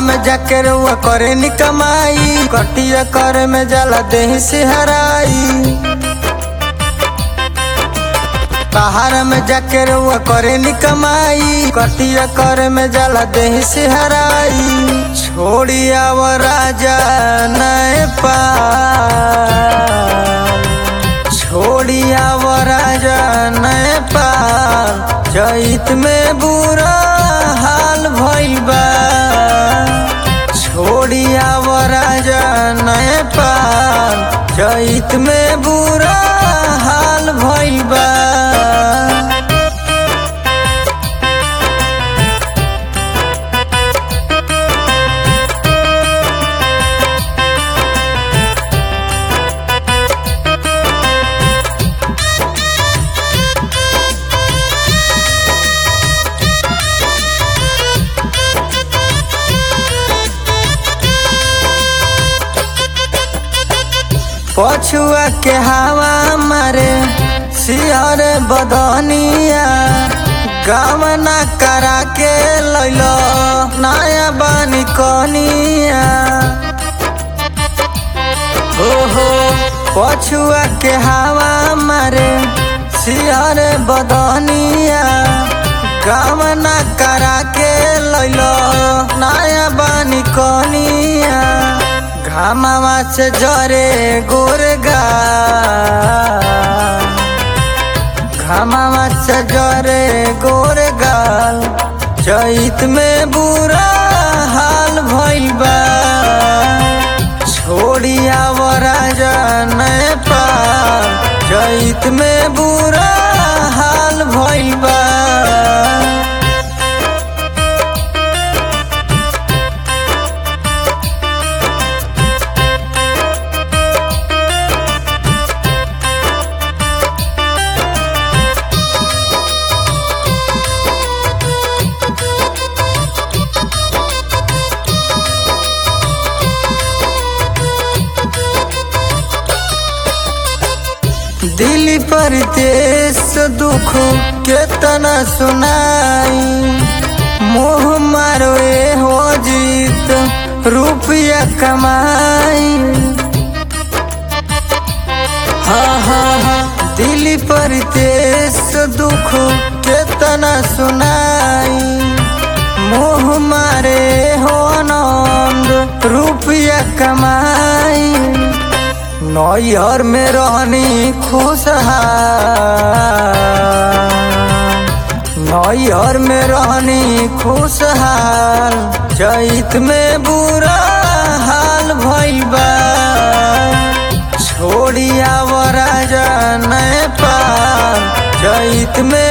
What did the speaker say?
में जाके रुआ करे नी कमाई कटिया करे में जाला देह से हराई बाहर में जाके रुआ करे नी कमाई कटिया करे में जाला देह से हराई छोड़ी आव राजा नए पाल छोड़ी आव राजा नए पाल चैत में बुरा हाल भइल बा छोड़ी आव राजा नए पाल चैत में बुरा हाल भइल बा पछुआ के हवा मारे सिहर बदनिया गमना करा के लैलो नया बानी कनिया ओहो पछुआ के हवा मारे सिहर बदनिया गमना करा के लैलो नया बानी कनिया घामावा से जरे गोरगा घामावा से जरे गोरगाल चैत में बुरा हाल भइल बा छोड़ी आव राजा नए पाल चैत में बुरा हाल भइल बा दिल परदेश दुख केतना सुनाई मोह मारो ए हो जीत रुपया कमाई हाँ हाँ हाँ दिल परदेश दुख केतना सुनाई मोह मारे हो नंद रुपया कमाई नैहर में रहनी खुशहाल नैहर में रहनी खुशहाल चैत में बुरा हाल भइल बा छोड़ी आव राजा नए पाल चैत में